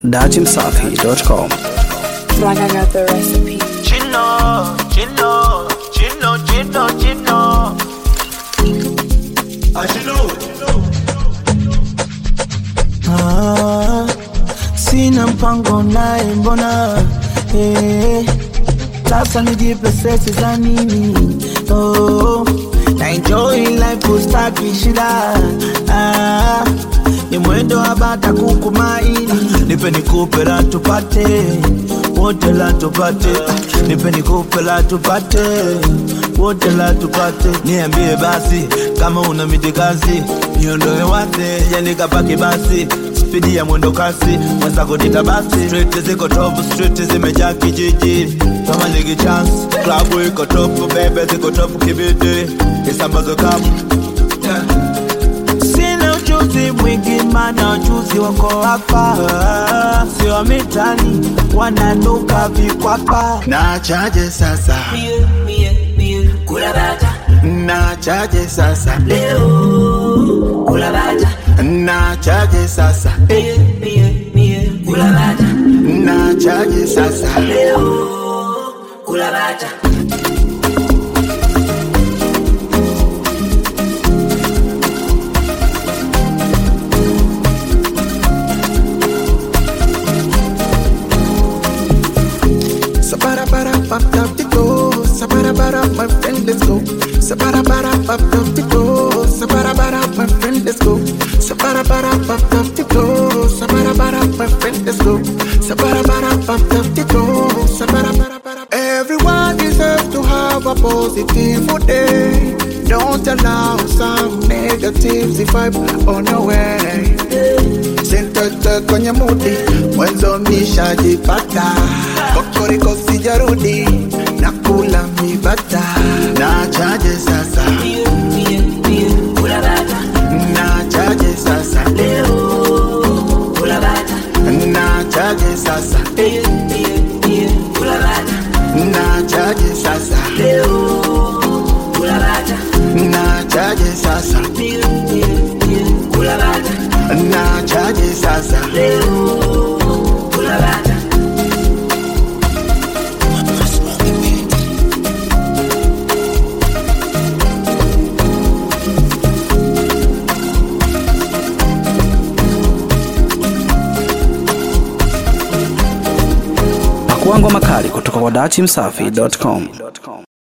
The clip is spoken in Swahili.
dachimsafi.com. Like I got the recipe. Chino, chino, chino, chino, chino. Ah, chino. Ah, sina mpango naye mbona eh, sasa nijipe sesi za nini oh, na enjoy life ustaki shida ah, ni mwendo wa bata kukumaini nipe nikupe la tupate wote la tupate nipe nikupe la tupate wote la tupate niambie basi kama una mitikazi niondoe wate yanikapaki basi spidi ya mwendo kasi mwenzako dita basi street ziko top street zimejaa kijiji kama ligi chance klabu iko top bebe ziko top kibidi isambazo kapu yeah. Sina ujuzi mwingi mana ujuzi wako hapa sio mitani wananuka vikwapa Nachaje sasa Nachaje sasa Nachaje sasa Nachaje sasa Sabara bara pop up the go. Sabara bara my friend let's go. Sabara bara pop up the go. Sabara bara my friend let's go. Sabara bara pop up the go. Sabara bara my friend let's go. Sabara bara pop up the go. Sabara bara bara. Everyone deserves to have a positive day. Don't allow some negatives to vibe on your way. Sintoto kwenye mudi mwanzo nishajipata kokoriko sijarudi nakula mibata Nachaje sasa Nachaje sasa Nachaje sasa Nachaje sasa Nachaje sasa Nachaje sasa Pakuangwa makali kutoka kwa dachimsafi.com.